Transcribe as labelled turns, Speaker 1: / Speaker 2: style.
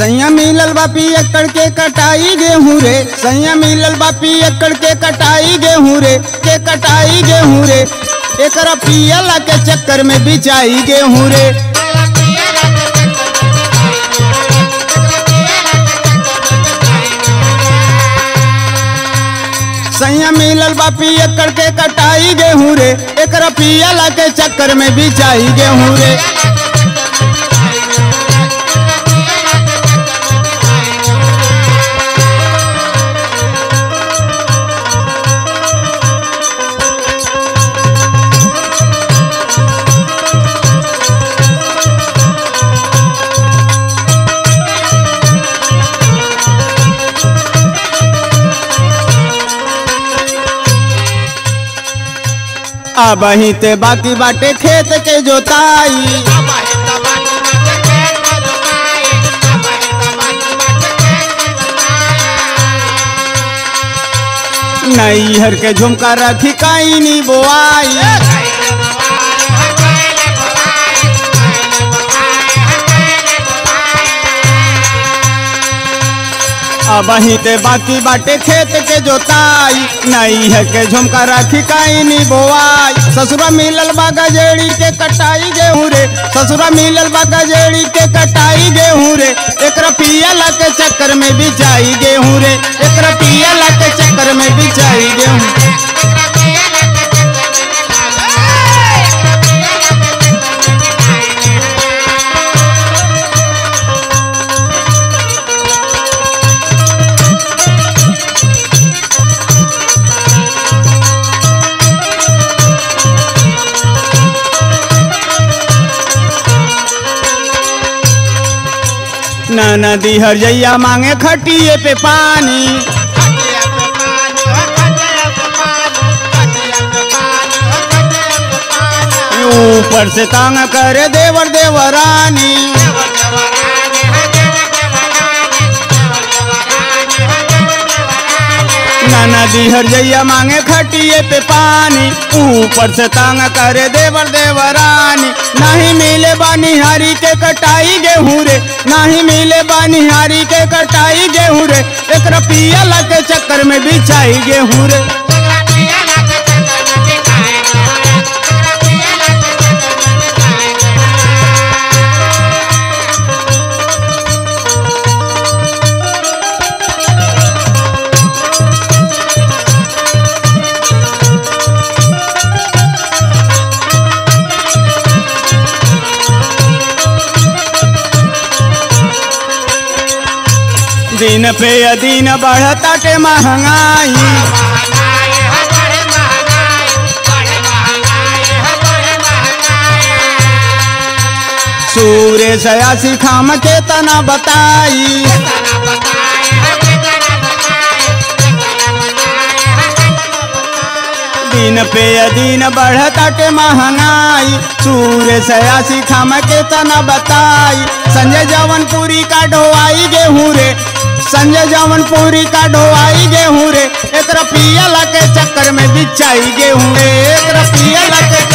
Speaker 1: सैया मिलल बापी एकड़ के कटाई गेहूं रे सैया मिलल बापी एकड़ के कटाई गेहूं रे के कटाई गेहूं रे एकरा पियला के चक्कर में बिचाई गेहूं रे सैया मिलल बापी एकड़ के कटाई गेहूं रे एकरा पियला के चक्कर में बिचाई गेहूं रे अब ही ते बाकी बाटे खेत के जोताई नैहर के झुमका रखी काई नी बोआई अब ही ते बाकी बाटे खेत के जोताई नैहर के झुमका रखी काई नी बोआई ससुरा मिलल बा गजेड़ी के कटाई गेहूं रे ससुरा मिलल बा गजेड़ी के कटाई गेहूं रे एकरा पियला के चक्कर में बिचाई गेहूं रे एकरा पियला के चक्कर में बिचाई गेहूं न नदी हर जैया मांगे खटिए पे पानी ऊपर से तांग करे देवर देवरानी नाना दी हर जैया मांगे खटिए पे पानी ऊपर से तांग करे देवर देवरानी नहीं मिले बानिहारी के कटाई गेहूं रे नहीं मिले बानिहारी के कटाई गेहूं रे एकरा पियला के चक्कर में बिछाई गेहूं रे दिन पे दिन बढ़ता के महंगाई सूर्य सयासी खाम के तना बताई दिन पे दिन बढ़ता के महंगाई सूर्य सयासी खाम के तना बताई संजय जवनपुरी का ढोआई गेहूं रे संजय जवनपुरी का ढोआई गेहूं रे एकरा पियला के चक्कर में बिछाई गेहूं रे एकरा पियला के